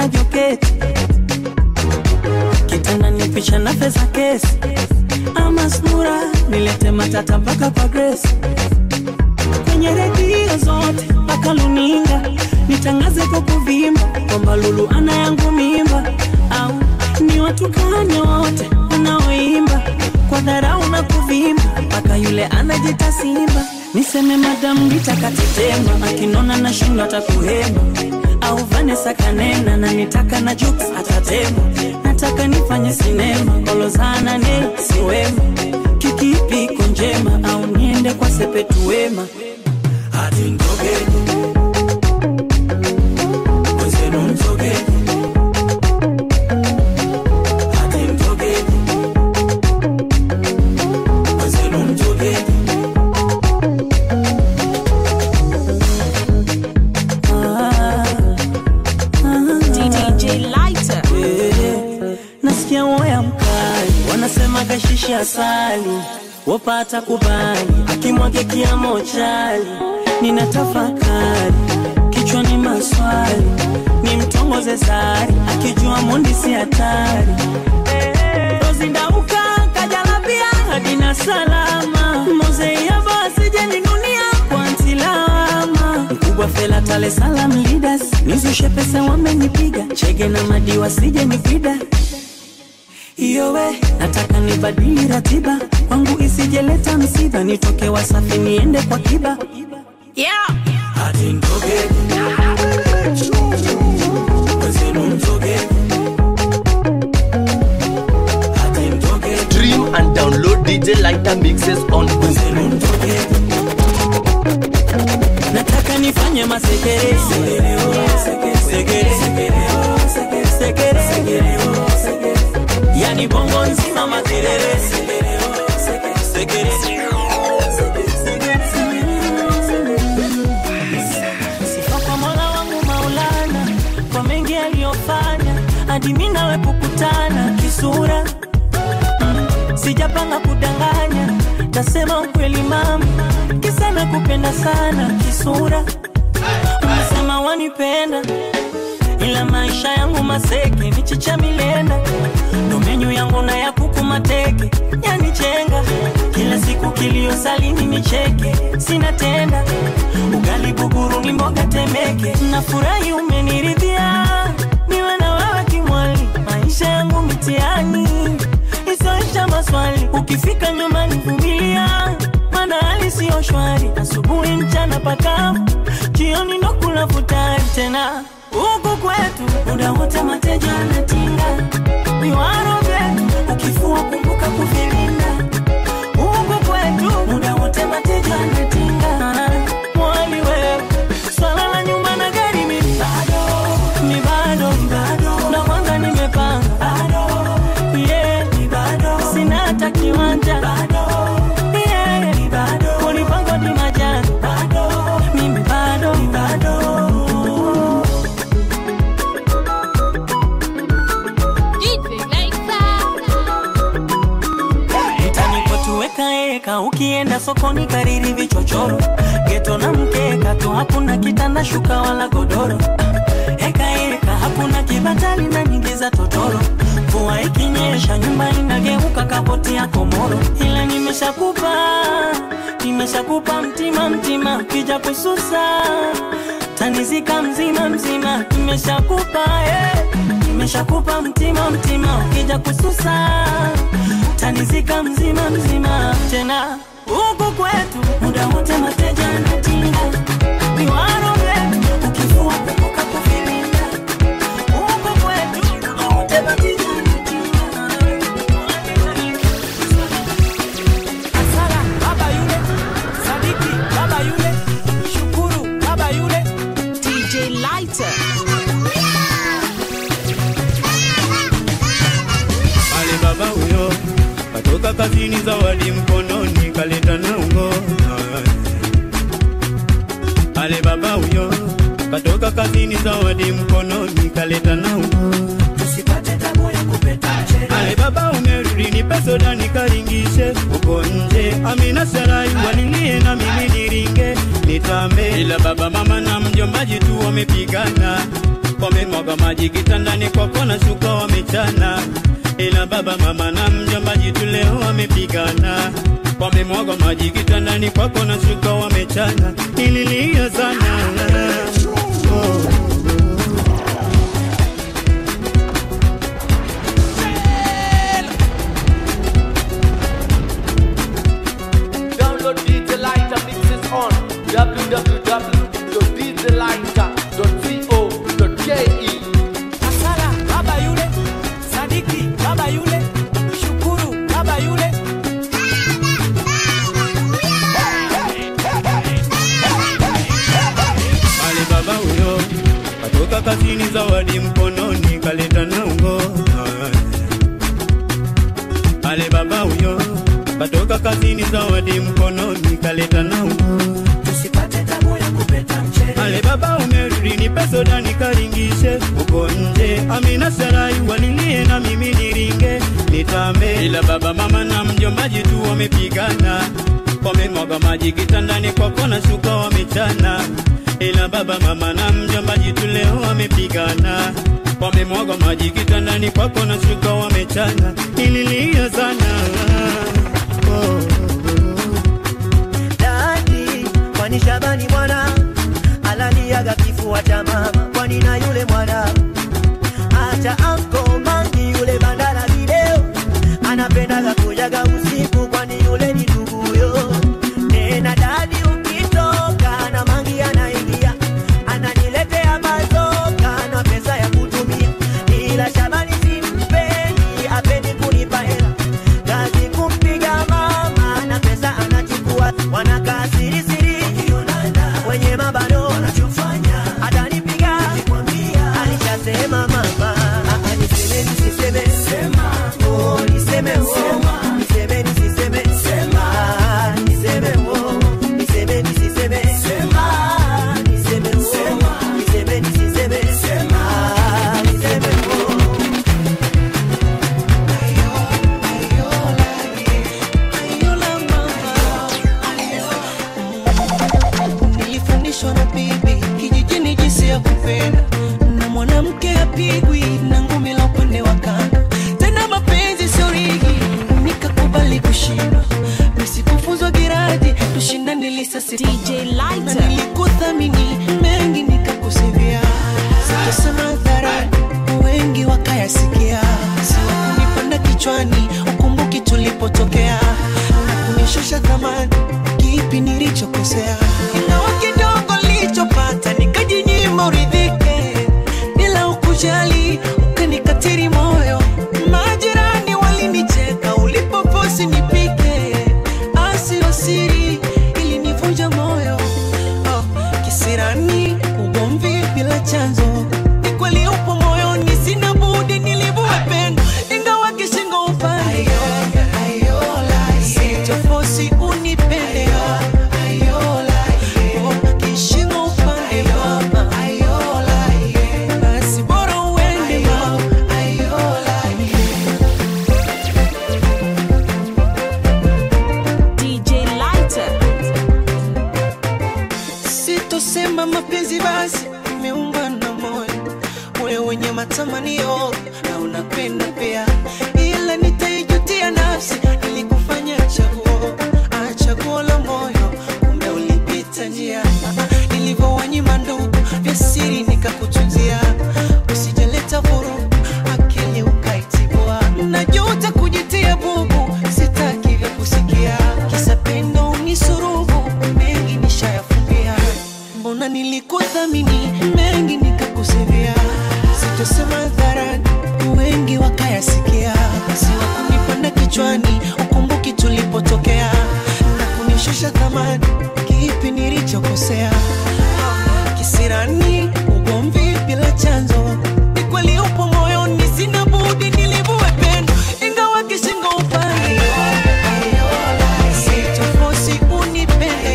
na joketi kitanda ni picha na pesa kesi ama sura nilete matata mpaka kwa Grace kwenye redio zote mpaka luninga nitangaze kwa kuvimba kwamba Lulu ana yangu mimba au ni watu gani wote wanaoimba kwa dharau na kuvimba mpaka yule anajita simba niseme madamu nitakatetema akinona na shindo atakuhema au Vanessa kanena na nitaka na Jux atatema nataka nifanye sinema kolozana ne siwema kikipi iko njema au niende kwa sepetu wema hadi ndogeni wenzenu mtogeni hadi mtogeni wenzenu mtogeni ah, DJ Lighter. Eh, nasikia woya mkali wanasema kashishi asali wapata kubali akimwage kiamo chali nina tafakari kichwani maswali ni mtongoze sari akijua mundi si hatari rozindauka kajalabia hadina salama mozeiava asijeninunia kwa ntilama mkubwa fela tale salam leaders nizushe pesa wamenipiga chege na madiwa sije nipida iyowe nataka nibadili ratiba kwangu isijeleta msiba nitoke wasafi niende kwa kiba Yeah. hadi ndogeni wenzenu mtogeni hadi ndogeni Stream and download DJ Lighter mixes on wenzenu mtogeni nataka nifanye masekere sekere, oh, sekere, sekere, sekere, oh, sekere, sekere, sekere, oh, sekere. yani bongo nzima makelele sekere, oh, sekere, sekere, sekere, Sifa kwa Mola wangu Maulana kwa mengi aliyofanya hadi mimi nawe kukutana kisura Mm, sijapanga kudanganya tasema ukweli mama kisa nakupenda sana kisura unasema wanipenda ila maisha yangu maseke michicha milenda ndo menyu yangu na ya kuku mateke yanichenga kila siku kilio salini nicheke sina tenda ugali buguru ni mboga temeke nafurahi umeniridhia niwe na wewe kimwali maisha yangu mitiani isoisha maswali ukifika nyumbani vumilia mana hali siyo shwari asubuhi mchana pakavu jioni ndo kula futari tena huku kwetu muda wote mateja anatinga viwaro vyetu ukifua kumbuka kuvilinda huku kwetu muda wote mateja anatinga mwali wewe swala la nyumba na gari mimi bado mi bado bado na kwanza nimepanga bado yeah mi bado sina hata kiwanja bado yeah mi bado kulipangwa ni majani bado mimi bado bado Utanikotuwekaeka ukienda sokoni kariri vichochoro geto na mkeka tu hakuna kitanda shuka wala godoro ekaeka hakuna kibatali na nyingi za totoro mvua ikinyesha nyumba inageuka kapoti ya komoro ila nimeshakupa nimeshakupa mtima mtima ukija kususa tanizika mzima mzima nimeshakupa eh. nimeshakupa mtima mtima ukija kususa tanizika mzima mzima tena huku kwetu muda wote mateja anatinga viwaro vyetu ukifua kumbuka kuvilinda huku kwetu muda wote mateja Asala baba yule, Sadiki baba yule, Shukuru baba yule. DJ Lighter. Ale baba huyo katoka kazini, zawadi mkononi kaleta na ungo. Ale baba huyo katoka kazini, zawadi mkononi kaleta na ungo. tusipate tabu ya kupeta chere Ale baba umerudi, nipe soda nikaringishe uko nje. Amina Sarai walilie na mimi niringe nitambe, ila baba mama na mjombaji tu wamepigana wamemwaga maji kitandani kwako na shuka wamechana, ila baba mama na mjomba jitu leo wamepigana. Wamemwaga maji kitandani kwako na shuka wamechana, nililia sana oh. Download DJ Lighter mixes on www.djlighter.co.ke. Asala baba yule, Sadiki baba yule, Shukuru baba yule. Ale baba huyo katoka kazini, zawadi mkononi kaleta na ungo. Ale baba huyo katoka kazini, zawadi mkononi kaleta na ungo. Usipate tabu ya kupeta mchele Ale baba umerudi, nipe soda nikaringishe uko nje. Amina Sarai walilie na mimi niringe nitambe, ila baba mama na mjombaji tu wamepigana, wamemwaga maji kitandani kwako na shuka wamechana, ila baba mama na mjombaji tu leo wamepigana, wamemwaga maji kitandani kwako na shuka wamechana, nililia sana oh. dadi kwani Shabani mwana alaliaga kifua cha mama, kwani na yule mwana acha anko mangi yule bandala video anapendaga kujaga usiku, kwani yule ni nduguyo. Tena dadi ukitoka na mangi anaingia ananiletea mazoka na pesa ya kutumia, ila Shabani simpendi, apendi kunipa hela kazi kumpiga mama na pesa anachukua, wanakaa siri siri wenye mabano wanachofanya, atanipiga alishasema mama, Ah, ah, niseme nisiseme oh, niseme oh, niseme nisiseme Ah, niseme oh, niseme nisiseme Ah, niseme oh, niseme nisiseme Ah, niseme oh. nilifundishwa na bibi kijijini jinsi ya kupenda na mwanamke apigwi na ngumi la upande wa kando tena mapenzi sio rigi nikakubali kushindwa nisikufuzwa giradi tushindane lisasi DJ na Lighter. nilikuthamini mengi nikakusivia sitosema hadharani wengi wakayasikia siwakunipanda kichwani ukumbuki tulipotokea na kunishusha thamani kipi nilichokosea ingawa kidogo nilichopata nikajinyima uridhike bila ukujali ukanikatiri moyo majirani walinicheka ulipoposi nipike asio siri ilinivunja moyo oh, kisirani ugomvi bila chanzo ni kweli upo moyoni sina budi nilivue pendo ingawa kishingo upande sichofosi unipende Oh, kishingo upande mama basi bora uende mama DJ Lighter. sitosema mapenzi basi imeumba na moyo moyo wenye matamanio na unapenda pia ila nitaijutia nafsi ilikufanya chaguo ah, chaguo la moyo kumbe ulipita njia Ah, nilivyowanyima ndugu vya siri nikakutunzia usijaleta vurugu akili ukaitibua najuta kujitia bubu sitaki vya kusikia kisa pendo unisurubu mengi nishayafumbia mbona nilikuthamini mengi nikakusevia sitosema hadharani wengi wakayasikia siwakunipanda kichwani ukumbuki tulipotokea na kunishusha thamani kipi nilichokosea kisirani ugomvi bila chanzo ni kweli upo moyoni sina budi nilivue pendo ingawa kishingo upande sitofosi unipende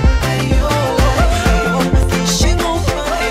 kishingo upande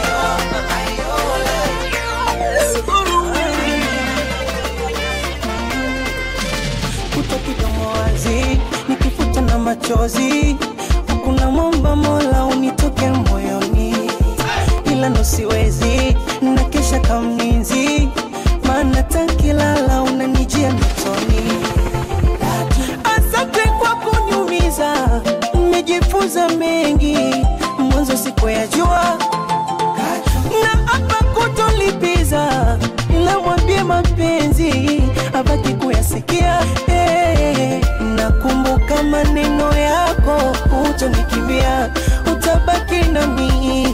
kutokidomo wazi nikifuta na machozi hakuna mwomba mola unitoke moyoni ila ndo siwezi na kesho unanilisha kamlinzi maana tankilala unanijia mitoni asante kwa kunyumiza nimejifunza mengi mwanzo sikuyajua na hapa kutolipiza ila mwambie mapenzi abaki kuyasikia hey, nakumbuka maneno yako utonikimbia utabaki nami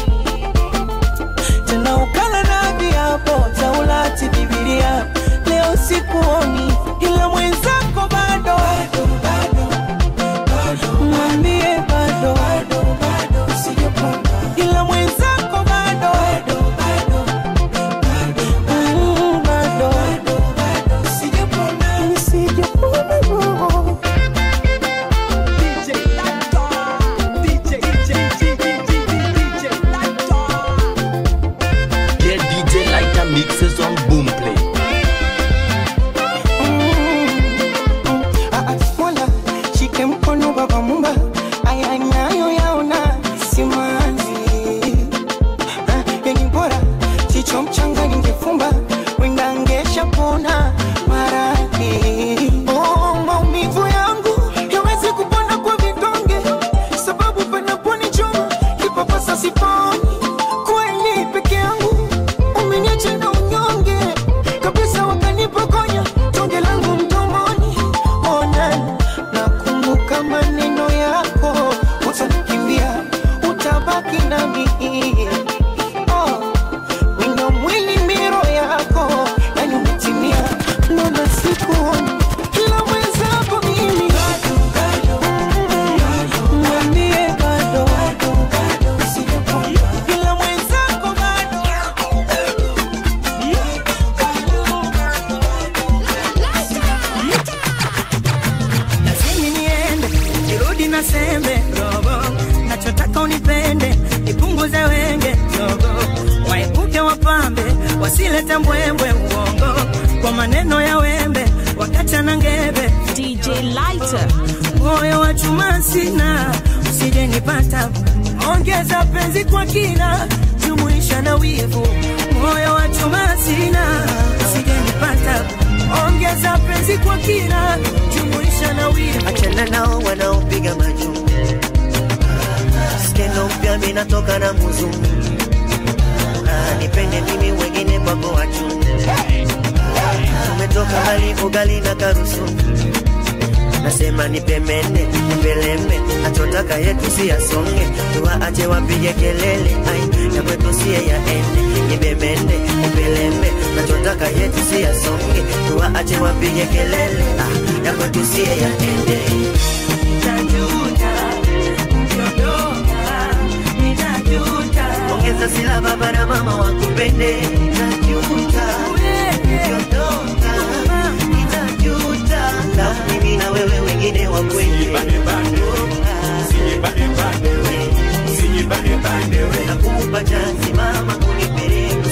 tena ukala na viapo taulati bibilia leo sikuoni ila mwenzako bado mwambie bado ila mwenzako bado Mm, bado sijapona Get DJ Lighter mixes on Boomplay. Ah, ah, Mola, shike mkono baba mumba aya nayo yaona simanzi Ah, yani bora chicho mchanga ningefumba wenda ngesha pona maradhi oh, maumivu yangu yawezi kupona kwa vidonge sababu panaponichoma kipapasa siponi kweli peke yangu umeniacha na unyonge kabisa wakanipokonya tonge langu mdomoni ona nakumbuka maneno yako utanikimbia utabaki nami oh, wino mwili miro yako yani umetimia nona sikuoni kila mwenzako mimi Mm, mwambie bado kila mwenzako bado lazimi niende nirudi na sembe robo nachotaka unipende nipunguze wenge dogo waepuke wapambe wasilete mbwembwe uongo kwa maneno ya wembe wakachana ngebe DJ Lighter. moyo wa chuma sina usije nipata ongeza penzi kwa kina jumuisha na wivu moyo wa chuma sina usije nipata ongeza penzi kwa kina jumuisha na wivu achana nao wanaopiga majuu skendo mpya minatoka na muzungu Ah, nipende mimi wengine kwako wachu tumetoka hali ugali na karusu nasema nipemene nipelembe nachotaka yetu si yasonge tuwaache wapige kelele ai ya kwetu siye yaende nipemene nipelembe nachotaka yetu si yasonge tuwaache wapige kelele ah, ya kwetu siye yaende Nitajuta, ukiondoka, nitajuta. ongeza sila baba na mama wakupende najuta ukiondoka nitajuta na mimi na wewe wengine wakwende nakupa chansi mama kunipeleka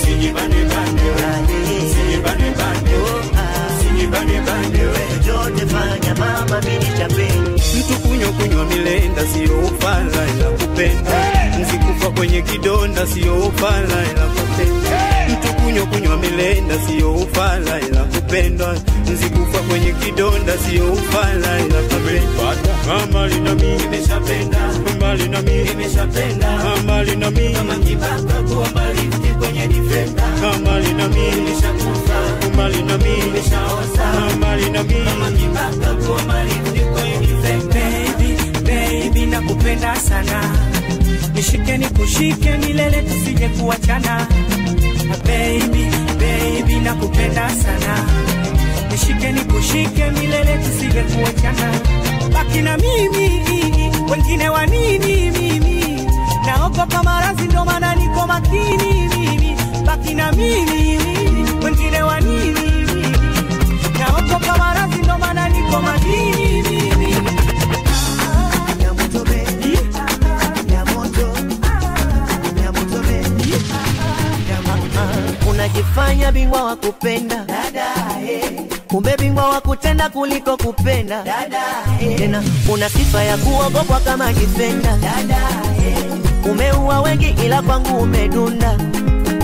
chochote fanya mama mini chapeni mtu kunywa kunywa milenda sio ufala ila kupenda mzikufa kwenye kidonda sio ufala ila kupenda mtu kunywa kunywa milenda sio ufala ila kupendwa mzikufa kwenye kidonda sio ufala ila kupenda mbali na mimi nimeshapenda mbali na mimi nimeshapenda mbali na mimi kama kibaka kuwa mbali kwenye defender mbali na mimi nimeshakufa mbali na mimi nimeshaoza mbali na mimi kama kibaka kuwa mbali kwenye defender Baby, baby, nakupenda sana, nishike nikushike milele tusije kuachana. Baby, baby, nakupenda sana, nishike nikushike milele tusije kuachana. Baki na mimi, wengine wa nini mimi? Naogopa maradhi ndo maana niko makini mimi. Baki na mimi, wengine wa nini mimi? Naogopa maradhi ndo maana niko makini mimi. ya moto be ya moto ya moto be ya moto unajifanya bingwa wa kupenda kumbe bingwa wa kutenda kuliko kupenda tena una sifa ya kuogopwa kama difenda umeua wengi ila kwangu umedunda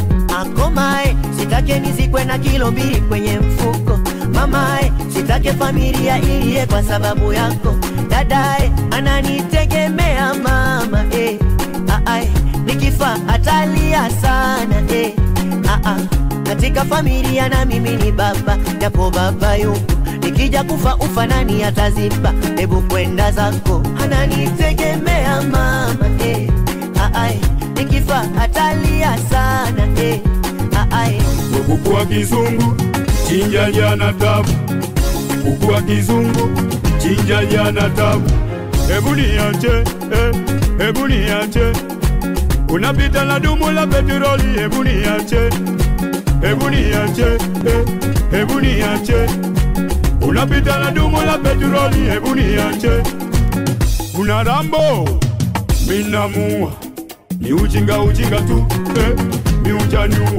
komae sitake nizikwe na kilo mbili kwenye mfuko mamae sitake familia iliye kwa sababu yako dadae ananitegemea mama eh. Aae, nikifa atalia sana eh. Aa, katika familia na mimi ni baba japo baba yupo nikija kufa ufa nani ataziba hebu kwenda zako ananitegemea mama eh. Aae, nikifa atalia sana eh. Aae, kuku wa kizungu chinja jana tabu, kuku wa kizungu chinja jana tabu. Hebu niache, eh, hebu niache, unapita na dumu la petroli. Hebu niache, hebu niache, eh, hebu niache, unapita na dumu la petroli. Hebu niache, una rambo minamua, ni ujinga ujinga tu, eh, mi ujaniua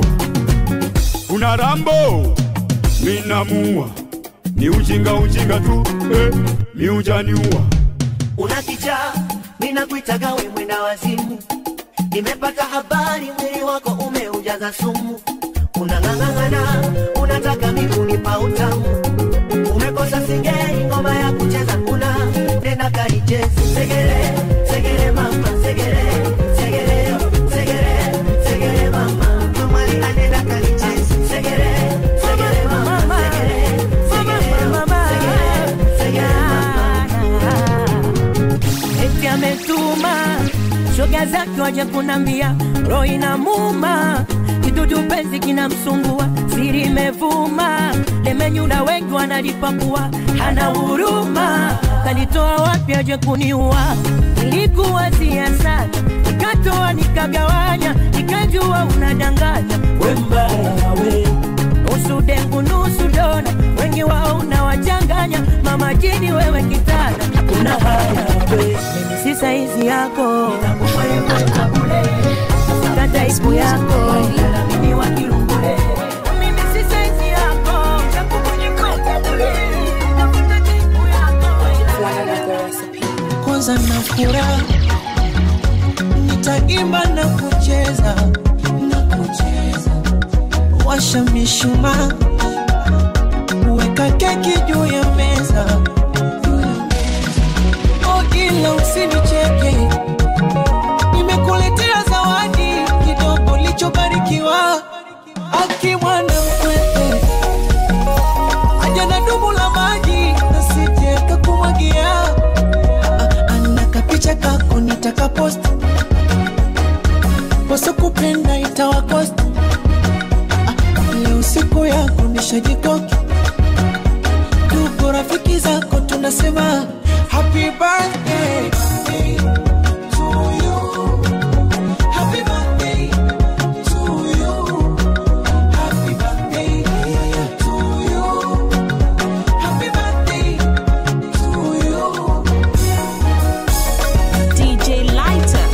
una rambo minamua ni ujinga ujinga tu eh, mi ujaniua una kichaa ninakuitaga we mwenda wazimu nimepata habari mwili wako umeujaza sumu unang'ang'ana unataka migunipa utamu umekosa singeli ngoma ya kucheza kuna nenda kaichezi segere segere mama segere segere segere segere mama mamali anenda kaichezi segere segere mama segere segere mama segere segere mama eti ametuma shoga zake waje kunambia roho inamuma kidudu penzi kinamsumbua siri imevuma lemenyula wengi wanalipakua hana huruma kalitoa wapi aje kuniua nilikuwa sana nikatoa nikagawanya nikajua unadanganya we mbaya we nusu dengu nusu dona wengi wao unawachanganya mama jini wewe kitana una haya we mimi si saizi yako tafuta taipu yako mimi wa kirungule mimi si saizi yako tafuta taipu yako kwanza na furaha nitaimba na kucheza na kucheza washa mishumaa weka keki juu ya meza oh, ila usinicheke nimekuletea zawadi kidogo lichobarikiwa akimwana mkwete aja na dumu la maji nasije kakumwagia ana kapicha kako nitakapost wasokupenda itawakost leo siku yako nishajikoki tuko rafiki zako tunasema happy birthday to you. Happy birthday to you. Happy birthday to you. Happy birthday to you. DJ Lighter.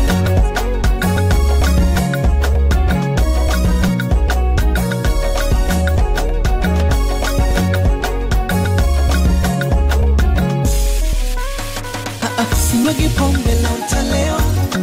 sinyagi pombe na utalewa,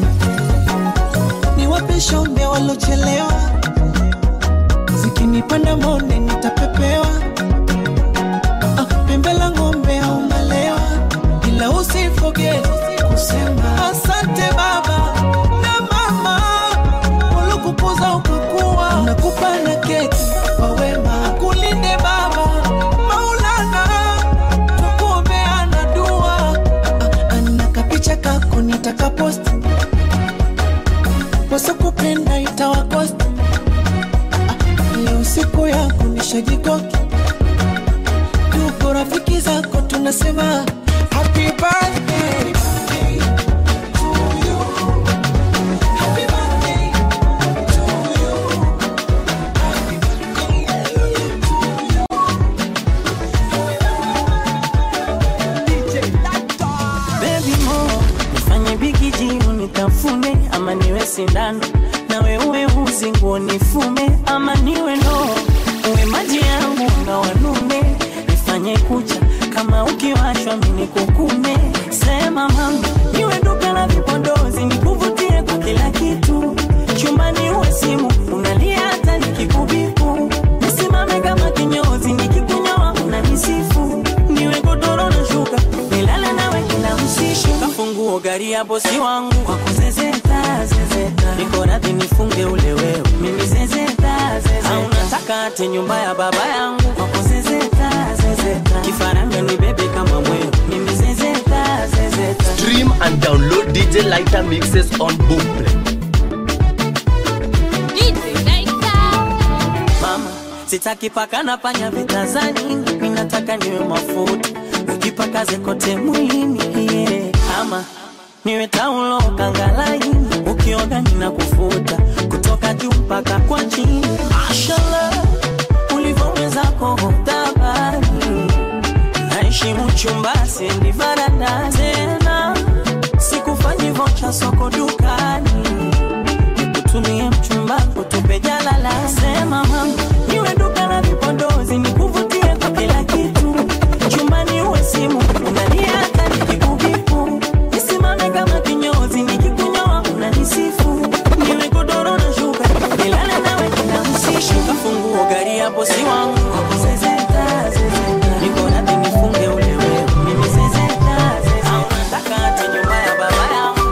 niwape shombe walochelewa, zikinipanda monde nitapepewa, Ah, pembe la ng'ombe au malewa, ila usifoge kusema asante baba na mama waliokukuza ukakuwa, nakupa na keki kwa wema, kulinde baba Maulana, tukuombeana dua ana kapicha kako nitakapost wasokupenda itawakost leo siku yako nishajikoki tuko rafiki zako tunasema happy birthday to you. Happy birthday to you. Happy birthday Baby mo nifanye bigi jimu nitafune ama niwe sindano nawe uwe uzi nguo nifume ama niwe no uwe maji yangu na wanume nifanye kucha kama ukiwashwa mini kukume sema mama niwe duka la vipodozi nikuvutie kwa kila kitu chumbani uwe simu unalia hata ya bosi wangu kwa kuzezeta zezeta, niko radhi nifunge ule wewe mimi zezeta zezeta, au nataka ate nyumba ya baba yangu kwa kuzezeta zezeta, kifaranga ni bebe kama mwewe mimi zezeta zezeta. Stream and download DJ Lighter mixes on Boomplay. mama sitaki paka na panya vitazani mimi nataka niwe mafuta ukipakaze kote mwilini yeah. ama niwe taulo kangalaini ukioga nina kufuta kutoka juu mpaka kwa chini mashallah ulivyowezako hodabari naheshimu chumba sendi varanda tena sikufanyi vocha soko dukani nikutumie mchumba kutupe jalala sema mama niwe duka la vipodozi nikuvutie kwa kila kitu chumbani uwe simu unalia hata nikikubipu nisimame kama kinyozi nikikunyoa unanisifu niwe godoro na shuka nilale nawe kila msishi kafunguo gari ya bosi wangu zezeta zezeta niko radhi nifunge ule wewe mimi zezeta zezeta au nataka hata nyumba ya baba yangu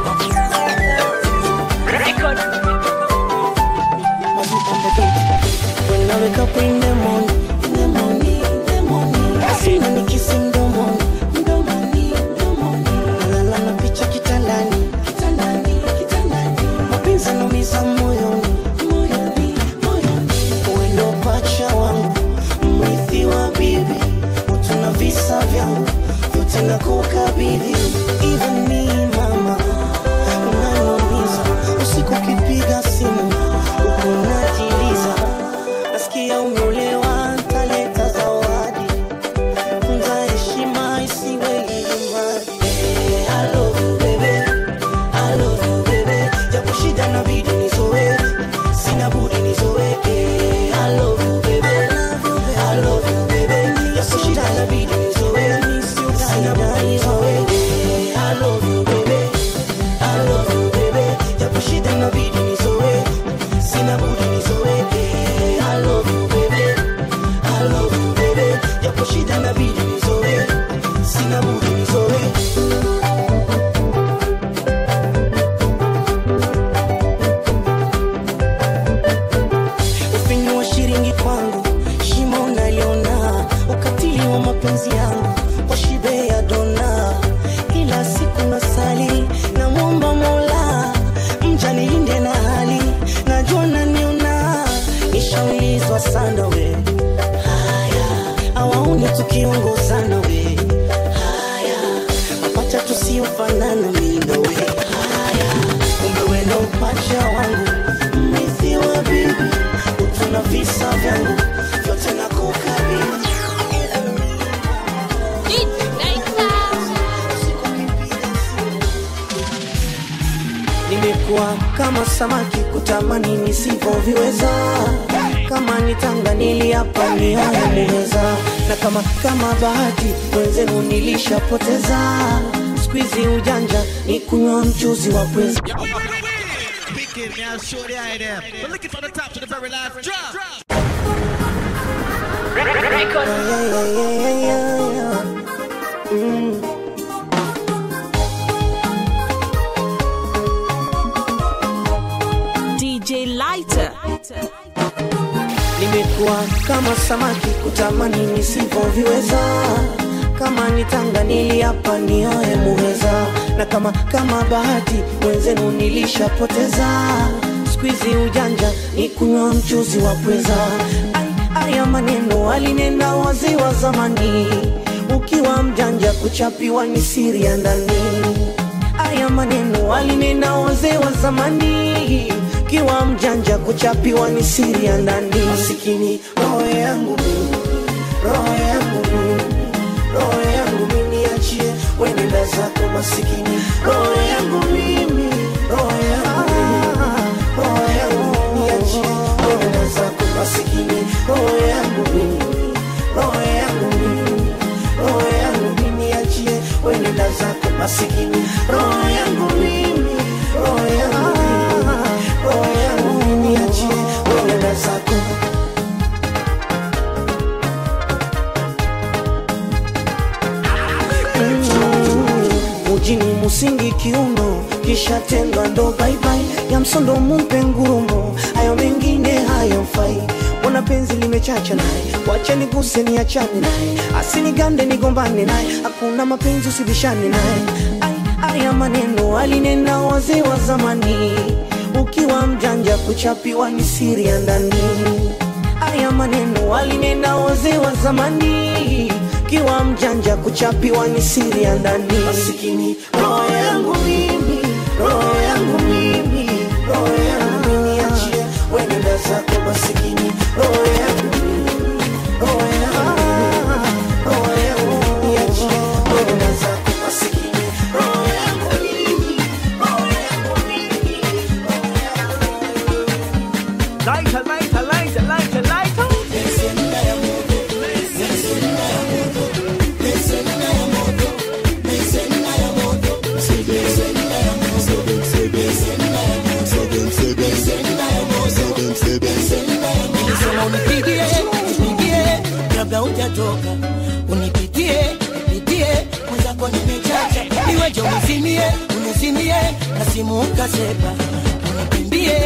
When I wake up in the morning, in the morning, in the morning, I see nani kisi mdomoni, mdomoni, mdomoni. Nalala na picha kitandani, kitandani, kitandani. Mapenzi yanaumiza moyoni, moyoni, moyoni. Wewe ndo pacha wangu, mrithi wa bibi. Utu na visa vyangu, vyote nakukabidhi. Even me, mama, unaniumiza. Usiku ukipiga simu, uko unajiliza nasikia umeolewa, ntaleta zawadi. Tunza heshima isiwe ilimradi. Eh, I love you, baby. I love you, baby. Japo shida inabidi nizoe, sina budi nizoe. Eh, I love you, baby. I love you, baby. Japo shida inabidi nizoe, sina budi nizoe. Eh, I love you, baby. I love you, baby. Japo shida inabidi nizoe, sina budi nizoe. Eh, I love you, baby. I love you, baby. Japo shida inabidi nizoe, sina budi nizoe. ufinyu wa shiringi kwangu shimo naliona ukatili wa mapenzi yangu kwa shibe ya dona kila siku nasali na mwomba mola mja nilinde na hali najua naniona nishaulizwa sana we haya awaone tukiongozana we haya mapacha tusiofanana mindo we haya kumbe wendo upacha wangu mrithi wa bibi utuna visa vyangu vyote na kukabili nimekuwa kama samaki kutamani nisivyoviweza kama nitanga niliapa nioe muweza na kama kama bahati wenzenu nilishapoteza skuizi ujanja ni kunywa mchuzi wa pweza Wicked, now shorty out there. We're looking from the top to the very last drop. Yeah, yeah, yeah, yeah, yeah. Mm. DJ Lighter. nimekuwa kama samaki kutamani nisivyoviweza kama nitanga niliapa nioe muweza na kama kama bahati wenzenu nilishapoteza skuizi ujanja ni kunywa mchuzi wa pweza Ai, aya maneno alinena wazee wa zamani ukiwa mjanja kuchapiwa ni siri ya ndani Haya maneno alinena wazee wa zamani, kiwa mjanja kuchapiwa ni siri ya ndani. Masikini roho yangu mimi, roho yangu mimi, roho yangu mimi, niachie wenenda zako masikini, roho yangu mimi, roho yangu mimi, roho yangu mimi, niachie wenenda zako masikini, roho yangu mimi, roho yangu mimi, roho yangu mimi, niachie wenenda zako masikini, roho yangu mimi, roho yangu mimi, roho yangu mimi, niachie wenenda zako mjini musingi kiuno kisha tendwa ndo baibai ya msondo mumpe ngurumo hayo mengine hayamfai mbona penzi limechacha naye wacha niguse niachane naye asinigande nigombane naye hakuna mapenzi usibishane naye Ai, haya maneno alinena wazee wa zamani ukiwa mjanja kuchapiwa ni siri ya ndani haya maneno alinena wazee wa zamani kiwa mjanja kuchapiwa ni siri ya ndani masikini roho yangu mimi roho yangu mimi roho yangu mimi achie wenenda zako masikini roho yangu mimi roho yangu mimi roho yangu mimi achie wenenda zako masikini roho yangu mimi roho yangu mimi Lighter, lighter, lighter, lighter, lighter. Nilisema unipigie, unipigie kabla hujatoka, unipitie, nipitie mwenzako nimechacha, iweje unizimie, unizimie na simu ukasepa, unikimbie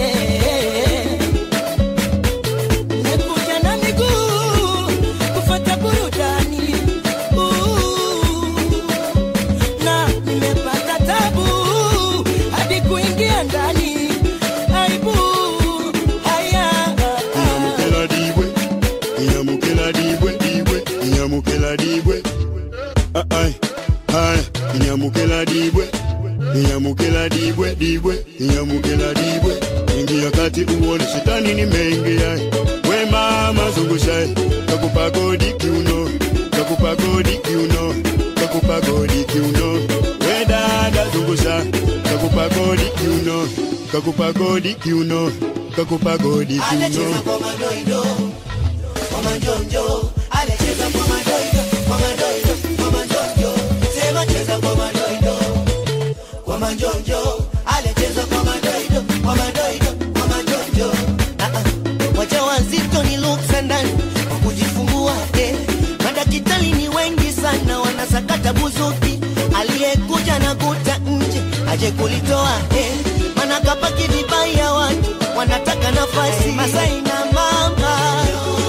Nimekuja na miguu kufuata burudani Ooh, na nimepata tabu hadi kuingia ndani aibu haya Inyamukela dibwe, inyamukela dibwe, dibwe, inyamukela dibwe. Ah, ai, ai, inyamukela dibwe, inyamukela dibwe, dibwe, inyamukela dibwe. Ingia kati uone shetani nimeingia. We mama zungusha, kakupa godi kiuno, kakupa godi kiuno, kakupa godi kiuno. We dada zungusha, kakupa godi kiuno, kakupa godi kiuno, kakupa godi kiuno. kwa madoido kwa majonjo alecheza kwa madoido kwa madoido kwa majonjo sema cheza kwa madoido kwa majonjo alecheza kwa madoido kwa madoido kwa majonjo Ah, ah. waja wazito ni luksa ndani kwa kujifungua eh. madakitali ni wengi sana wanasakata buzuki aliyekuja na kuta nje aje kulitoa eh. mana kapaki vibaya watu wanataka nafasi masai na mama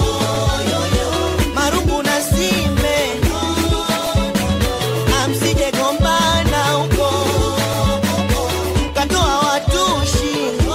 marungu na sime amsije gombana huko katoa watushi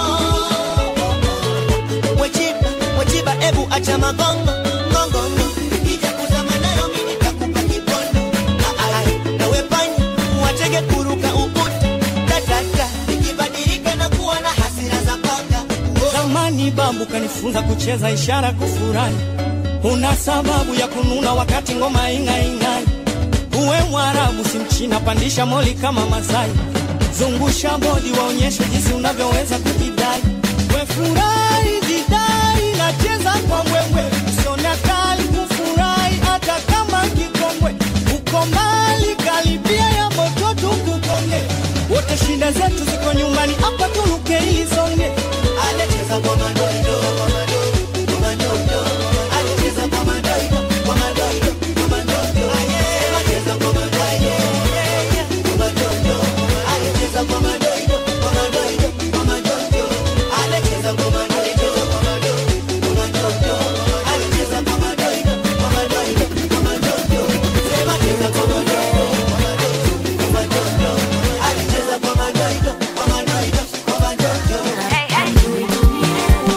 wechiba wechiba ebu acha magongo ngongongo ija kuzama nayo mimi nitakupa kipondo Ah, ah, ah. nawe panya watege kuruka ukuta tatata ikibadilika na kuwa na hasira za paka zamani babu kanifunza kucheza ishara kufurahi una sababu ya kununa wakati ngoma ing'aing'ai uwe mwarabu si mchina pandisha moli kama masai zungusha bodi waonyeshe jinsi unavyoweza kujidai we furahi jidai nacheza kwa mbwembwe usiona kali kufurahi hata kama kikongwe uko mbali karibia ya moto tukukonge wote shida zetu ziko nyumbani hapa turuke ili songe Anacheza kwa madoido, kwa madoido, kwa madoido. Anacheza kwa madoido, kwa madoido, kwa madoido. Anacheza kwa madoido, kwa madoido. Anacheza kwa madoido, kwa madoido, kwa madoido. Anacheza kwa madoido, kwa madoido, kwa madoido. Anacheza kwa madoido, kwa madoido, kwa madoido. Sema cheza kwa madoido, kwa madoido, kwa madoido. Anacheza kwa madoido, kwa madoido, kwa madoido.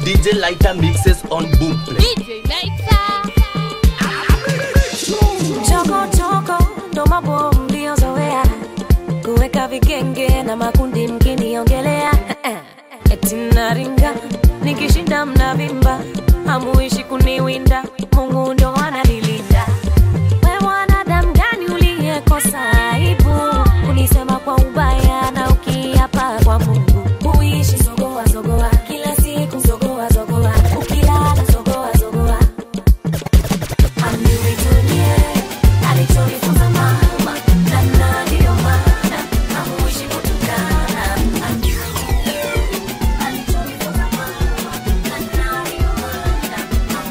DJ Lighter mixes on Boomplay. Choko choko ndo mambo mliozoea kuweka vigenge na makundi mkiniongelea eti naringa nikishinda mnavimba hamuishi kuniwinda Mungu ndo ananilinda we mwanadamu gani uliyekosa aibu kunisema kwa ubaya na ukiapa kwa Mungu kuishi zogoa zogoa kila siku zogoa zogoa ukilala zogoa zogoa Amnivitumie alichonifunza mama na na ndiyo maana hamuishi kutukana Amnivitumie alichonifunza mama na na ndiyo maana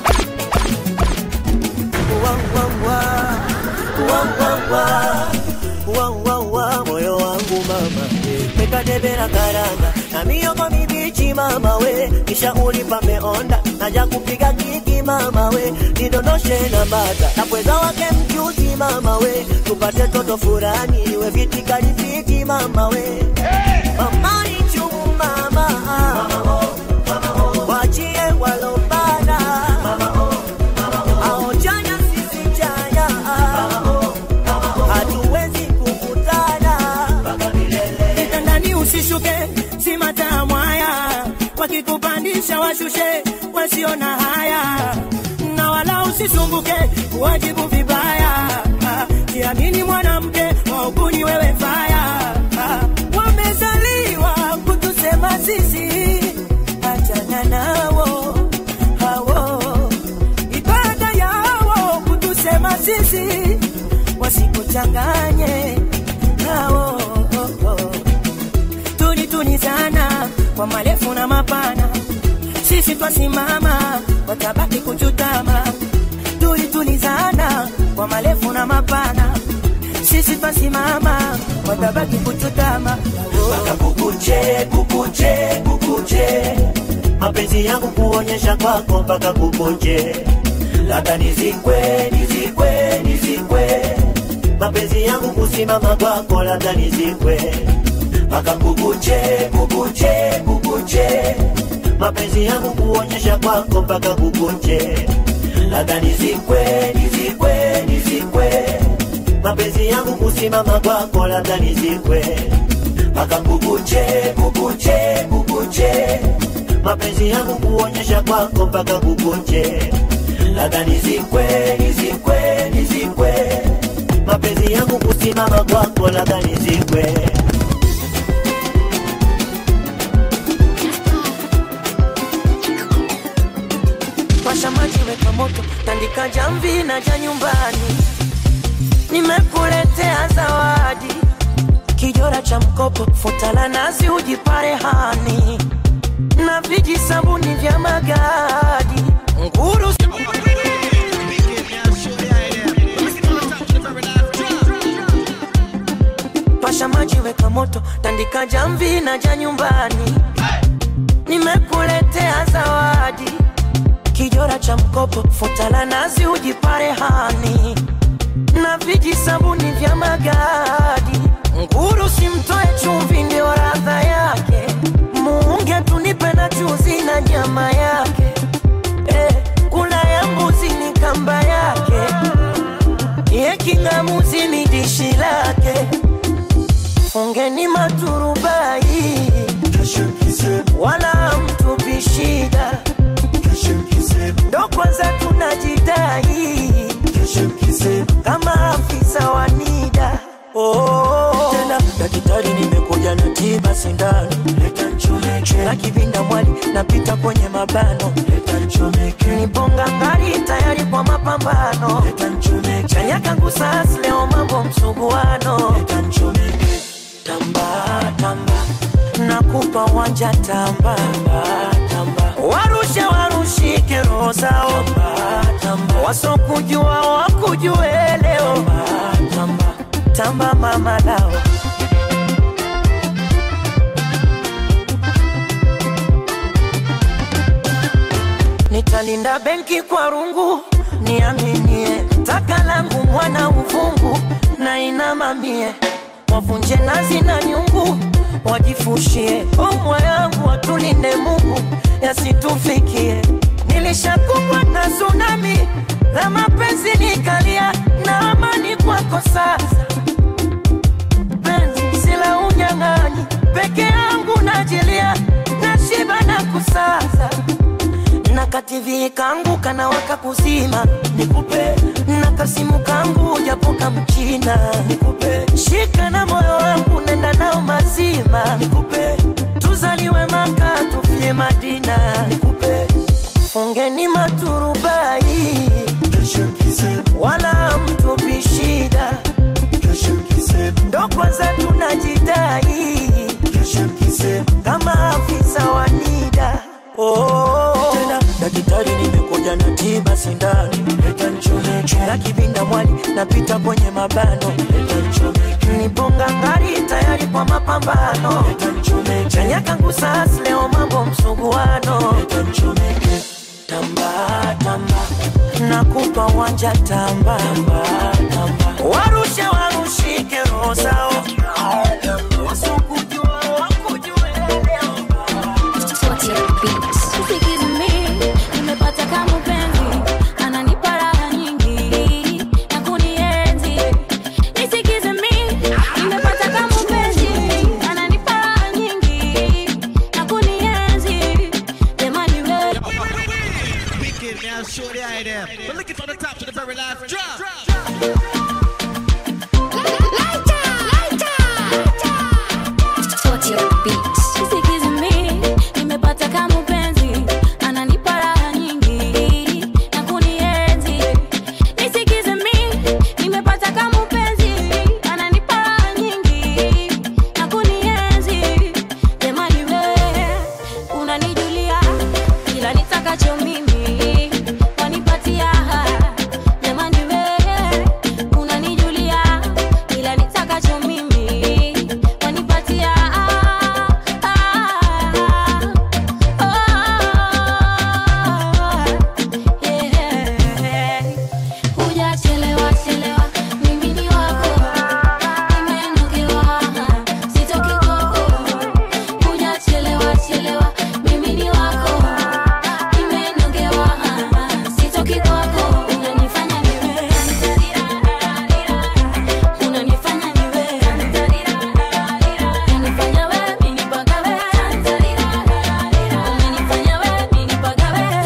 Wawawa, moyo wangu mama mekadebera karanga na miyogo mibichi mama we kisha ulipa meonda naja kupiga kiki mama we nidondoshe na mbata na pweza wake mchuzi mama we tupate toto furani we vitikalifiti mama we mama ni chumu mama wachie walopana aojanya sisi chanya hatuwezi kukutana kitandani usishuke si matamu haya wakikupandisha washushe wasio na haya na wala usisumbuke kuwajibu vibaya Ah, jiamini mwanamke wauguni wewe faya Ah, wamezaliwa kutusema sisi achana nao hawo ibada yao kutusema sisi wasikuchanganye nao tuni tuni sana kwa marefu na mapana sisi twasimama watabaki kuchutama tuli tuli sana kwa marefu na mapana sisi twasimama watabaki kuchutama mpaka kukuche kukuche kukuche mapenzi yangu kuonyesha kwako mpaka kukuche labda nizikwe nizikwe nizikwe mapenzi yangu kusimama kwako labda nizikwe mpaka kukuche kukuche kukuche mapenzi yangu kuonyesha kwako mpaka kukuche labda nizikwe nizikwe nizikwe mapenzi yangu kusimama kwako labda nizikwe mpaka kukuche kukuche kukuche mapenzi yangu kuonyesha kwako mpaka kukuche labda nizikwe nizikwe nizikwe mapenzi yangu kusimama kwako labda nizikwe Washa maji, weka moto, tandika jamvi na ja nyumbani. Nimekuletea zawadi, kijora cha mkopo, futa la nazi, ujipare hani na viji sabuni vya magadi, nguru Pasha maji, weka moto, tandika jamvi na ja nyumbani. Nimekuletea zawadi kijora cha mkopo, futa la nazi, ujipare hani na viji sabuni vya magadi. Nguru simtoe chumvi, ndio radha yake. Muunge tunipe na chuzi na nyama yake. Eh, kula ya mbuzi ni kamba yake, ye king'amuzi ni dishi lake. Fungeni maturubai, wala mtupi shida ndo kwanza tunajidai kama afisa wa NIDA. Oh, tena daktari, nimekuja na tiba sindano, na kivinda mwali napita kwenye mabano, niponga ngari tayari kwa mapambano, chanya kangu sas leo mambo msuguano, tamba tamba nakupa wanja tamba tamba warushe warushike roho zao wasokujua wakujue leo tamba tamba mama lao nitalinda benki kwa rungu niaminie taka langu mwana uvungu na inamamie wavunje nazi na nyungu wajifushie omwa yangu watulinde Mungu yasitufikie. Nilishakumbwa na tsunami la mapenzi nikalia, na amani kwako sasa. Penzi sila unyang'anyi, peke yangu najilia, nashiba na kusaza na kativi kangu kanawaka kuzima, nikupe na kasimu kangu japo kamchina, nikupe shika na moyo wangu nenda nao mazima, nikupe tuzaliwe Maka tufie Madina, nikupe fungeni maturubai wala mtupi shida, ndo kwanza tunajidai kama afisa wa NIDA. Oh, tena daktari, nimekuja na tiba sindano, leta nichomeke na kibinda mwali, napita kwenye mabano, leta nichomeke niponga ngari, tayari kwa mapambano, leta nichomeke chanya kangu sasa, leo mambo msuguano, leta nichomeke tamba tamba, nakupa wanja tamba tamba tamba, warushe warushike roho zao wasokujua wakujue leo Sikiza mimi, nimepata kama mpenzi, ananipa raha nyingi na kunienzi. Nisikize mimi, nimepata kama mpenzi, ananipa raha nyingi na kunienzi. Jamani wewe Wicked now, shorty out there. But look it from the top to the very last drop. Nisikize mimi, nimepata kama mpenzi, ananipa raha nyingi na kunienzi. Nisikize mimi, nimepata kama mpenzi, ananipa raha nyingi na kunienzi. Jamani wewe, unanijulia kila nitakacho mimi, wanipatia. Jamani wewe, unanijulia kila nitakacho mimi, wanipatia. Hujachelewa chelewa, mimi ni wako, nimenogewa, sitoki kwako. Hujachelewa chelewa, mimi ni wako, nimenogewa, sitoki kwako. Unanifanya niwe, unanifanya niwe, unanifanya wewe, mimi mpaka wewe, unanifanya wewe, mimi mpaka wewe.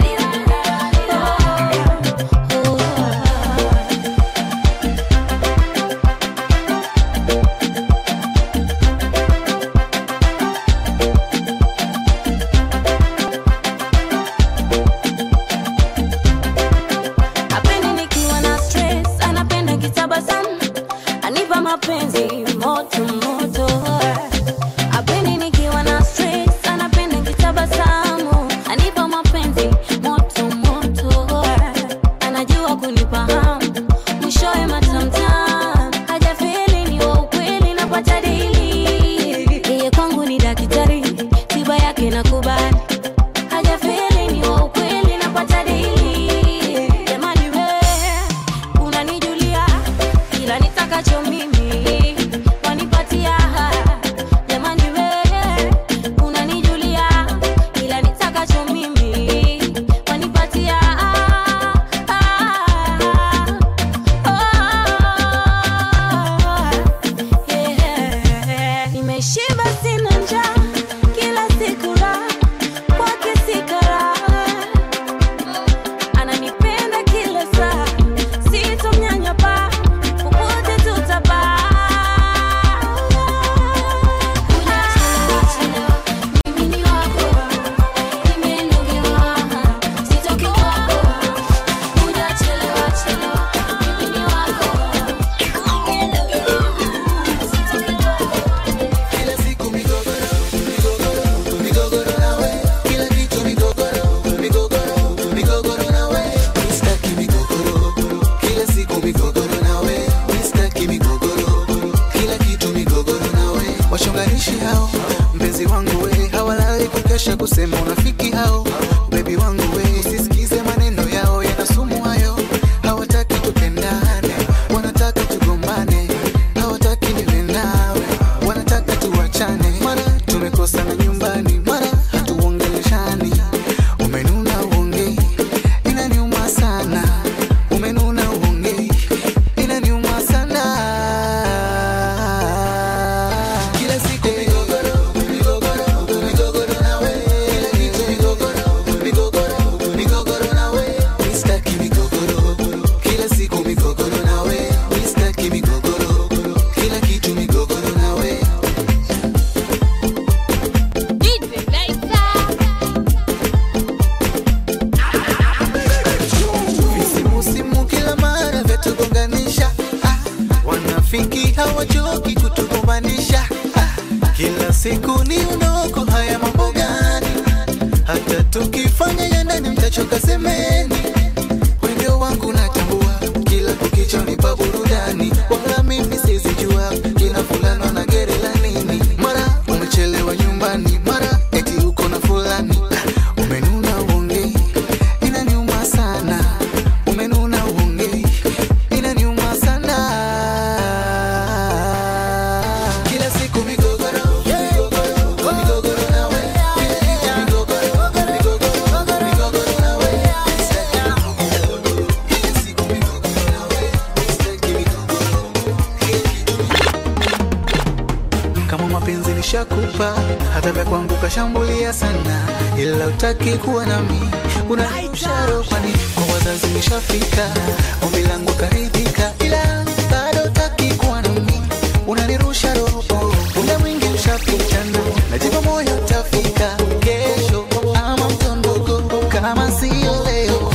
Hapendi nikiwa na stress, anapenda kitabasamu, anipa mapenzi moto moto. Hapendi nikiwa na stress, anapenda kitabasamu, anipa mapenzi moto moto. Anajua kunipa hamu, mwishowe matamtam, hajafeli ni wa ukweli, napata dili. Yeye kwangu ni daktari, tiba yake nakubali hajafeli ni wa ukweli napata dili jamani wewe unanijulia kila nitakacho mimi wanipatia jamani wewe unanijulia kila nitakacho mimi wanipatia Yeah. Nimeshiba sina njaa kila siku raha kwake sikara ananipenda kila saa sitomnyanyapa popote tutapaa mimi ni wako nimenogewa sitoki kwako hujachelewa chelewa mimi ni wako Kila siku migogoro, migogoro, migogoro nawe. Kila kitu migogoro, migogoro, migogoro nawe. Sitaki migogoro, kila siku migogoro nawe. Sitaki migogoro, kila kitu migogoro nawe. Wachonganishi hao, mpenzi wangu we, hawalali kukesha kusema unafiki hao. Bebi wangu we, usisikize maneno yao yana sumu hayo. Hawataki tupendane, wanataka tugombane. Hawataki niwe nawe, wanataka tuachane. kila siku ni unoko haya mambo gani hata tukifanya ya ndani mtachoka semeni wendo wangu natambua kila kukicha nipa burudani wala mimi sizijua kina fulano na gere la nini mara umechelewa nyumbani mara eti uko na fulani umenuna uongei inaniuma sana umenuna uongei inaniuma sana kila siku migogoro migogoro migogoro nawe migogoro migogoro migogoro nawe kama mapenzi nishakupa hata vya kwangu kashambulia sana ila utaki kuwa nami unarusha roho kwani kwa wazazi nishafika ombi langu karidhika ila bado utaki kuwa nami unanirusha roho muda mwingi ushapita ndo najipa moyo utafika kesho ama mtondogo kama sio leo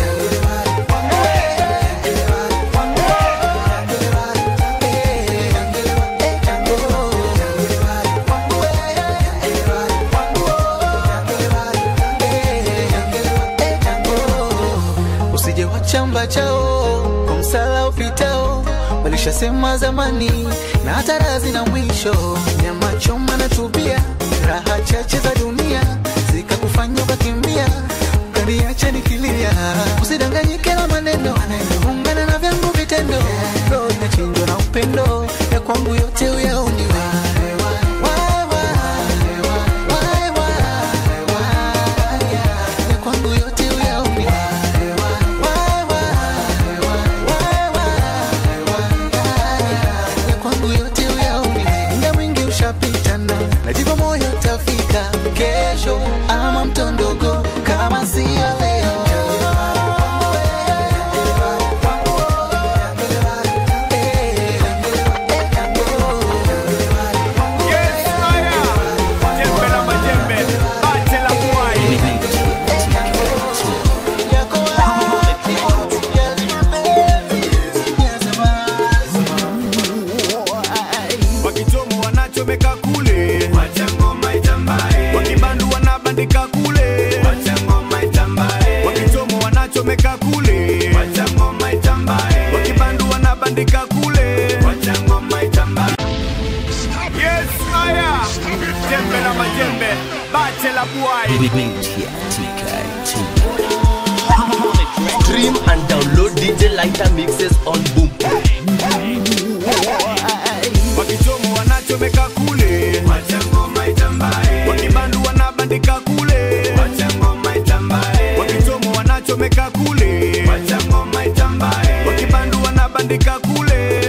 usije wachamba chao kwa msala upitao walishasema zamani na hata razi na mwisho nyama choma na tubia raha chache za dunia zikakufanya ukakimbia ukaniacha nikilia usidanganyike na maneno ungana na vyangu vitendo roho inachinjwa na upendo ya kwangu yote uyaoniwe ya kwangu yote uyaoniwe ya kwangu yote uyaoni muda mwingi ushapita na najipa moyo tafika kesho ama mtondogo kama sio leo wakichomo wanachomeka kule wakibandu wanabandika kule wakichomo wanachomeka kule wakibandu wanabandika kule yes haya jembe na majembe bache la buai Stream and download DJ Lighter mixes on Boom. wakichomo wanachomeka kule wakibandu wanabandika kule wakichomo wanachomeka kule wakibandu wanabandika kule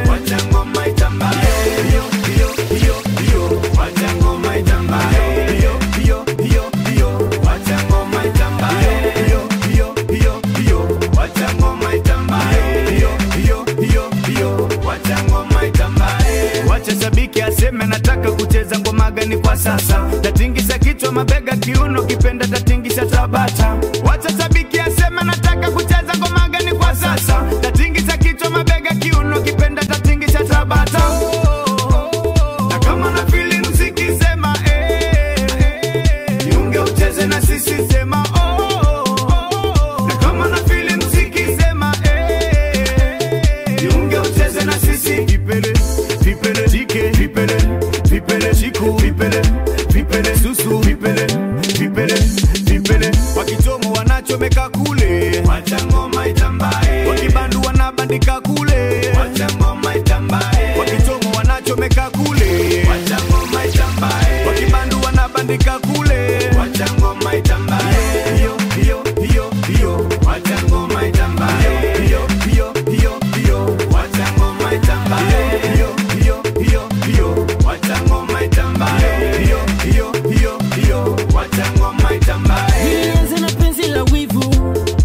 Hiyo, hiyo, hiyo, hiyo. Wacha ngoma itambe. Hiyo, hiyo, hiyo, hiyo. Wacha ngoma itambe. Hiyo, hiyo, hiyo, hiyo. Wacha ngoma itambe. Hiyo, hiyo, hiyo, hiyo. Wacha ngoma itambe. Wacha shabiki aseme nataka kucheza ngoma gani kwa sasa tatingisha kichwa mabega kiuno kipenda tatingisha tabata wacha shabiki aseme nataka kucheza ngoma gani kwa sasa tatingisha kichwa mabega kiuno kipenda tatingisha tabata na kama na fili mziki sema eh, jiunge ucheze na sisi sema oh, na kama na fili mziki sema eh, jiunge ucheze na sisi vipele vipele jike vipele vipele chiku vipele vipele susu vipele vipele vipele wakichomo wanachomeka kule wacha ngoma itambae wakibandu wanabandika kule wacha ngoma itambae wakichomo wanachomeka kule wacha ngoma itambae wakibandu wanabandika kule wacha ngoma itambae hiyo hiyo hiyo hiyo wacha ngoma itambae hiyo hiyo hiyo hiyo wacha ngoma itambae hiyo hiyo hiyo hiyo wacha ngoma itambae hiyo hiyo hiyo hiyo wacha ngoma itambae Nianze na penzi la wivu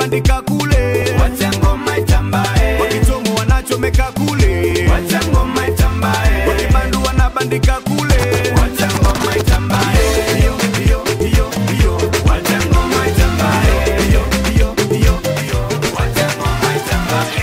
wanabandika kule wacha ngoma itambae wakitomo wanachomeka kule wacha ngoma itambae wakibandu wanabandika kule wacha ngoma itambae hiyo hiyo hiyo hiyo wacha ngoma itambae hiyo hiyo hiyo hiyo wacha ngoma itambae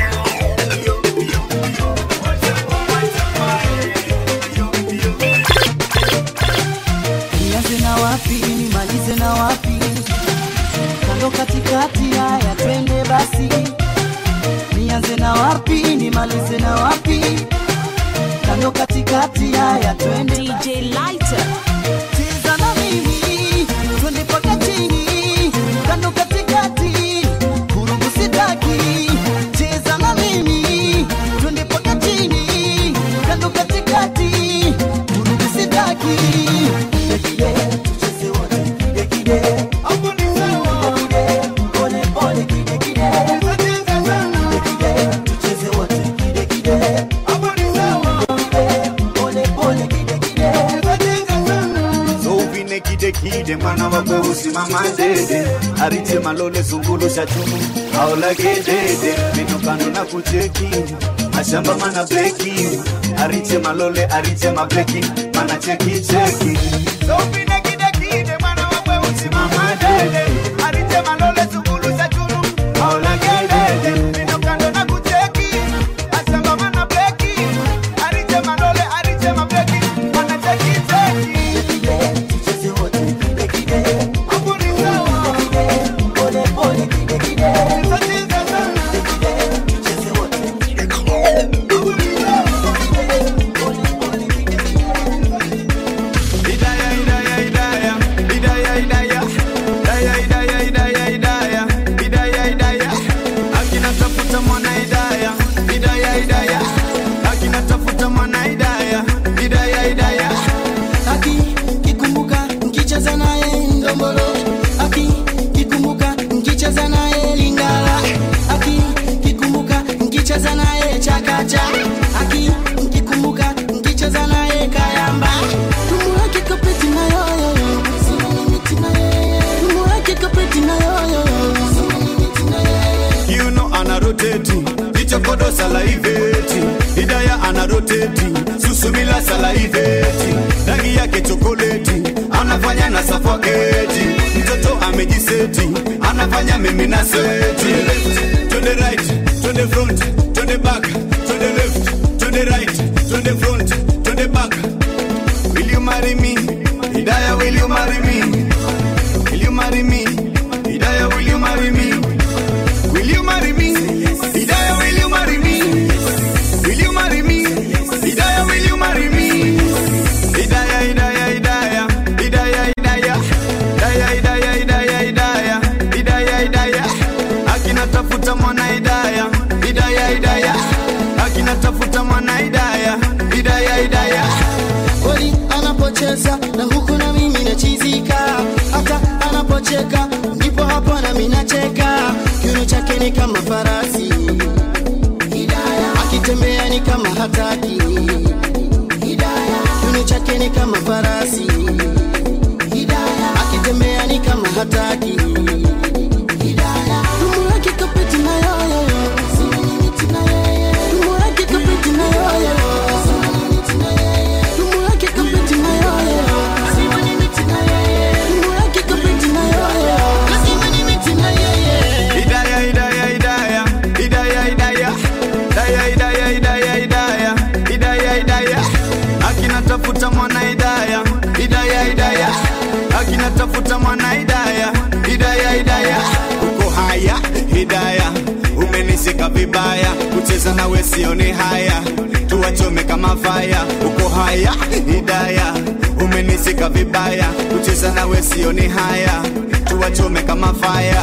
nianze na wapi nimalize na wapi kando katikati haya twende basi nianze na wapi nimalize na wapi kando katikati haya twende DJ Lighter. cheza na mimi twende paka chini kando katikati vurugu sitaki cheza na mimi twende paka chini kando katikati vurugu sitaki Dekide, tucheze wote, dekide. Dekide, pole pole, kide, kide. Dekide, tucheze wote, dekide. Dekide, pole pole, kide, kide. Sovine kide kide mwana wa kweusi mama dede arite malole zungulu sha chumu aolage dede minokano na kucheki mashamba mana bleki arite malole arite mableki mana cheki cheki Sovine kide kide mwana wa kweusi mama dede arite malole zungulu sha chumu aolage dede minokano na kucheki mashamba mana bleki arite malole arite mableki mana cheki cheki Hidaya, hidaya, hidaya, hidaya, hidaya, hidaya, hidaya, hidaya, hidaya, hidaya, hidaya. Akina tafuta mwana hidaya, hidaya, hidaya. Akina tafuta mwana hidaya, hidaya, hidaya. Aki kikumbuka nkicheza naye ndombolo Aki kikumbuka nkicheza naye lingala Aki kikumbuka nkicheza naye chakacha Aki kikumbuka nkicheza naye kayamba Tumuweke kapeti na yoyo Sina limiti na yeye Tumuweke kapeti na yoyo Sina limiti na yeye You know ana rotate, ichokodo salaiveti. Hidaya ana rotate, susumila salaiveti. Rangi yake chokoleti, anafanya na suffocate. Mtoto amejiseti, anafanya mimi na seti. To the right, to the front, to the back, to the left, to the right, to the front, to the back. Will you marry me? Hidaya, will you marry me? Will you marry me? Hidaya, will you marry me? Will you marry me? Hidaya, will you marry me? Will you marry me? Hidaya, will you marry me? Hidaya, Hidaya, Hidaya, Hidaya, Hidaya, Hidaya, Hidaya, Hidaya, Hidaya, Hidaya, Hidaya. Akina tafuta mwana Hidaya, Hidaya, Hidaya. Akina tafuta mwana Hidaya, Hidaya, Hidaya. kweli anapocheza na huku na mimi nachizika hata anapocheka ndipo hapo na mimi nacheka kiuno chake ni kama farasi Hidaya. akitembea ni kama hataki Hidaya. kiuno chake ni kama farasi Hidaya. akitembea ni kama hataki Hidaya. Tumuweke kapeti na yoyo Sina limiti na yeye Tumuweke kapeti na yoyo Sina limiti na yeye Tumuweke kapeti na yoyo Sina limiti na yeye Tumuweke kapeti na yoyo Lazima limiti na yeye Hidaya, Hidaya, Hidaya, Hidaya, Hidaya. Hidaya, Hidaya, Hidaya, Hidaya, Hidaya, Hidaya. Akina tafuta mwana Hidaya, Hidaya, Hidaya. Akina tafuta mwana Hidaya, Hidaya, Hidaya. Uko haya, Hidaya, umenishika vibaya, kucheza nawe sioni haya, tuwachome kama faya. Uko haya, Hidaya, umenishika vibaya, kucheza nawe sioni haya, tuwachome kama faya.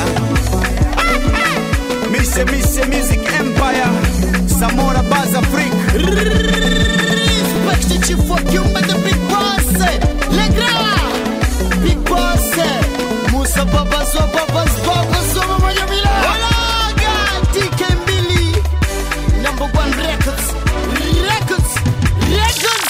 Mise Mise Music Empire Samora Baza Freak Respect the chief for Kimba the big boss Le grand Big boss Musa Baba Zwa Baba Zwa Baba Zwa Mama Mila Olaga DK Mbili Number one records Records Records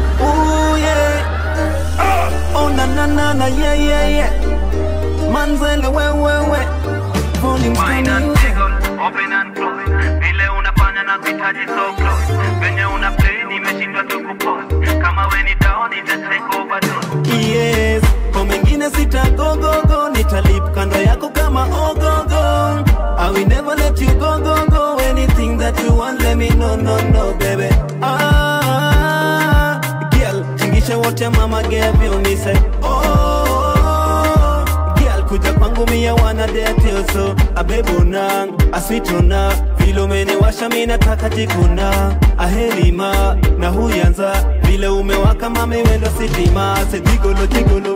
Oh yeah. Oh na na na na yeah yeah yeah. Manze manzele wewewe volume music open and close vile unafanya na kuhitaji so close venye una play nimeshindwa tu kupose kama we ni down ita take overdose yes kwa mengine sitagogogo nitalip kando yako kama ogogo I will never let you go go go anything that you want let me know no no baby ah girl tingisha wote mama gave you me say oh girl kuja kwangu mia wana date you so abebuna asituna vile umeniwasha mi nataka jikuna ahelima na huyanza vile umewaka mami wendo sitima se jigolo jigolo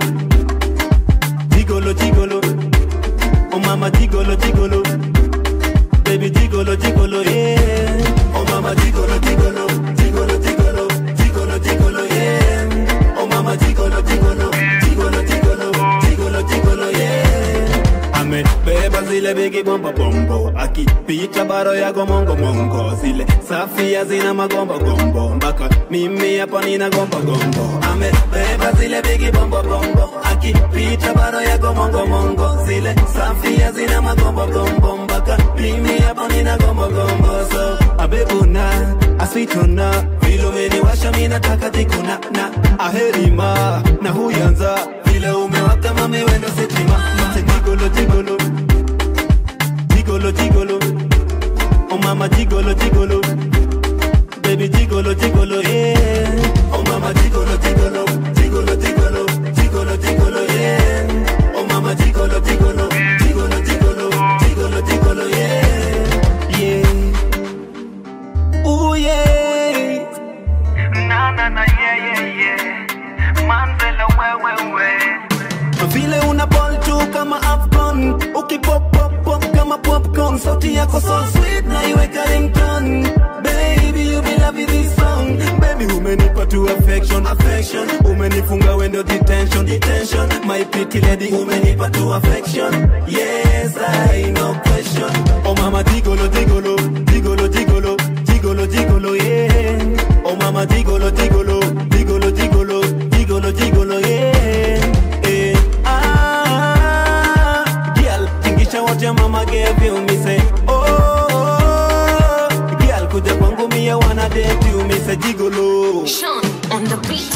jigolo jigolo oh mama jigolo jigolo baby jigolo jigolo yeah oh mama jigolo jigolo jigolo jigolo jigolo jigolo yeah oh mama jigolo jigolo jigolo jigolo jigolo jigolo yeah amebeba zile bigi bomba bombo akipita baro yago mongo mongo zile safia zina magomba gombo mpaka mimi hapa nina gomba gombo amebeba zile bigi bombo bombo akipita baro yago mongo mongo zile safia zina magomba gombo mpaka mimi hapa nina gomba gombo so abebuna asitona vile umeniwasha mi nataka jikuna na aherima na huyanza vile umewaka mami wendo sitima Mate jigolo jigolo jigolo jigolo oh mama jigolo jigolo baby jigolo jigolo yeah oh mama jigolo jigolo jigolo jigolo jigolo jigolo yeah oh mama jigolo jigolo jigolo jigolo jigolo jigolo yeah yeah ooh yeah na na na yeah yeah yeah manzele wewe we vile una ball tu kama afcon ukipop pop pop kama popcorn sauti yako so sweet na iweka ringtone baby you be loving this song baby umenipa tu affection affection umenifunga wendo detention detention my pretty lady umenipa tu affection yes i no question oh mama jigolo jigolo jigolo jigolo jigolo jigolo yeah oh mama jigolo jigolo jigolo jigolo jigolo jigolo yeah eh ah girl tingisha wote mama gave you me say oh girl kuja kwangu mia wana date you me say jigolo Sean on the beat.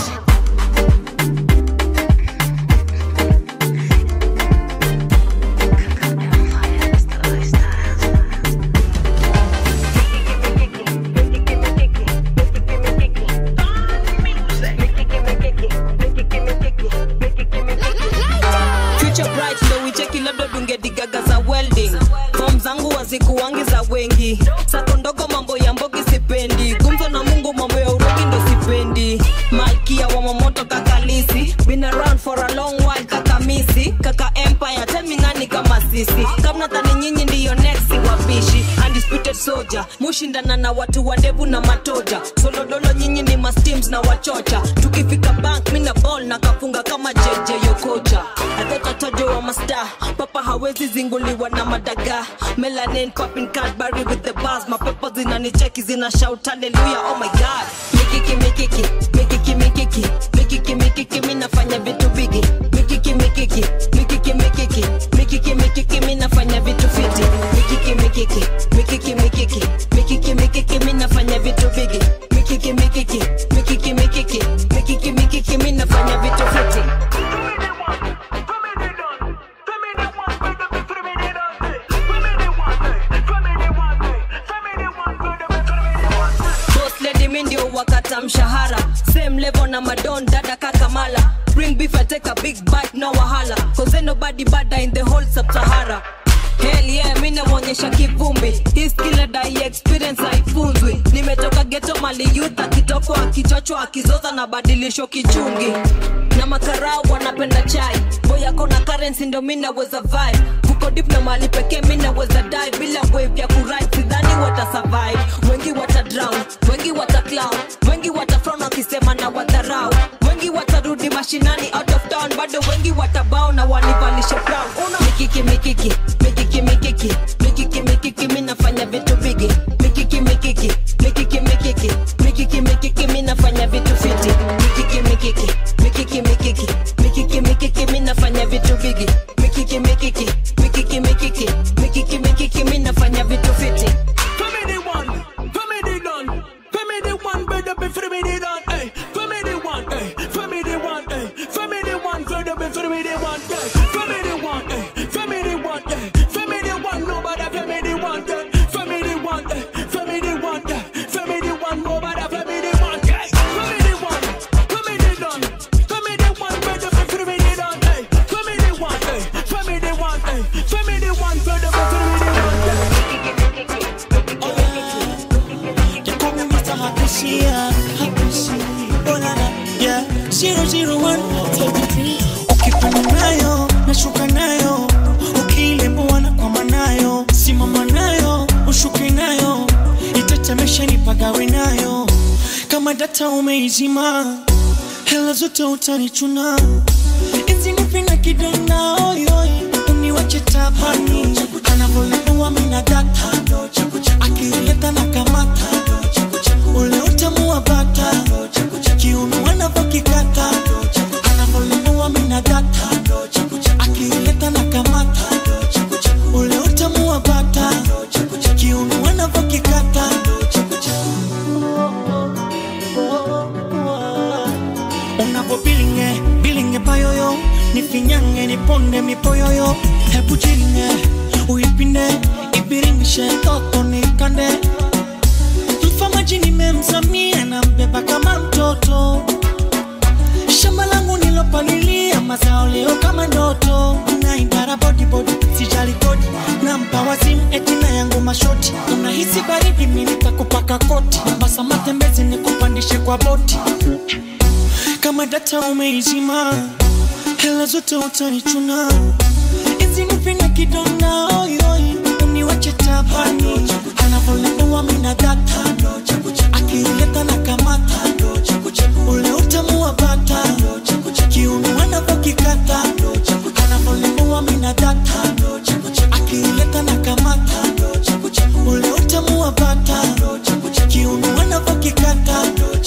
future bright ndo wicheki labda dungedigaga za welding fom zangu wazikuwangi za wengi sako ndogo mambo ya mbogi sipendi gumzo na mungu mambo ya urogi ndo sipendi malkia wa mamoto kakalisi been around for a long while kakamisi kaka empire teminani kama sisi kamnadhani nyinyi ndiyo next wapishi undisputed soldier mushindana na watu wa ndevu na matoja solodolo nyinyi ni masteams na wachocha tukifika bank mina ball na kafunga kama jeje yokocha atotatojo wa masta papa hawezi zinguliwa na madaga melanin popping cadbury with the bars mapepo zinanicheki zina shout hallelujah oh my god mikiki mikiki mikiki mikiki mikiki mikiki mi nafanya vitu bigi mikiki mikiki mikiki mikiki mikiki mikiki mi nafanya vitu fiti mikiki mikiki mikiki mikiki mikiki mikiki mi nafanya vitu bigi mikiki mikiki mikiki mikiki mikiki mikiki mi nafanya vitu fiti boss lady mi ndio wakata mshahara same level na madon dada kakamala bring beef I take a big bite no wahala cause ain't nobody bada in the whole sub-sahara Hell yeah, mi namwonyesha kivumbi hii skill na dai experience haifunzwi nimetoka geto mali youth akitokwa akichochwa akizoza na badilisho kichungi na makarao wanapenda chai boy yako na currency ndo mi naweza vibe kuko deep na mali pekee mi naweza dive bila wave ya kuride sidhani wata survive wengi wata drown wengi wata clown wengi wata frown wakisema na wadharau wengi watarudi mashinani out of town bado wengi watabao na wanivalishe crown una mikiki mikiki mikiki mikiki mikiki mikiki mi nafanya vitu bigi mikiki mikiki mikiki mikiki mikiki mikiki mi nafanya vitu fiti mikiki mikiki mikiki mikiki mikiki mikiki mi nafanya vitu bigi mikiki mikiki mikiki mikiki mikiki mikiki mi nafanya vitu fiti Family one, family done, family one, better be family done, hey. Family one, hey. Family one, hey. Family one, better be family one, hey. Family one, hey. Family one, hey. Family one, nobody family one, hey. Family one, hey. Family one, hey. Family one, nobody family one, hey. Family one, family done, family one, better be family done, hey. Family one, hey. Family one, hey. Family one, better be family one, hey. They call me Mr. Hakushia, Hakushi. Oh, na, na, yeah. Zero, zero, one. Ukipanda nayo nashuka nayo ukiilembuana nakwama nayo simama nayo ushuke nayo itatemesha nipagawe nayo kama data umeizima hela zote utanichuna izinipinga kidonda oyoi uniwache tabani anavyoleua mina data akileta na kamata ule utamu wa bata kiuno anavyokikata anavyoleua mina data akileta na kamata ule utamu wa bata kiuno anavyokikata unapo bilinge bilinge payoyo nifinyange niponde mipoyoyo hebu jiringe uipinde ibiringishe toto nikande mfamaji nimemzamia na mbeba kama mtoto shamba langu nilopalilia mazao leo kama ndoto naindara bodibodi sijali kodi na mpawa simu etina yangu mashoti unahisi baridi minitakupaka koti basa matembezi nikupandishe kwa boti kama data umeizima hela zote utanichuna izinipinga kidonda oyoi uniwache tabani anavyoleua mina data akileta na kamata ule utamu wa bata kiuno anavyokikata anavyoleua mina data akileta na kamata ule utamu wa bata kiuno anavyokikata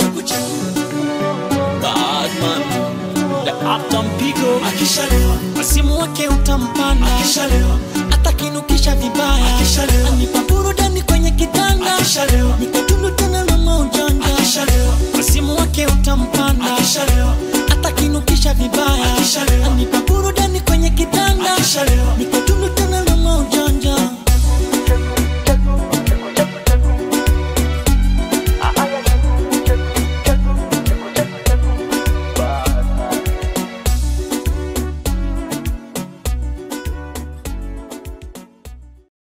Badman the Uptown Pico akishalewa masimu wake utampanda akishalewa atakinukisha vibaya akishalewa anipa burudani kwenye kitanda akishalewa nikatundu tena na maujanja akishalewa masimu wake utampanda akishalewa atakinukisha vibaya akishalewa anipa burudani kwenye kitanda akishalewa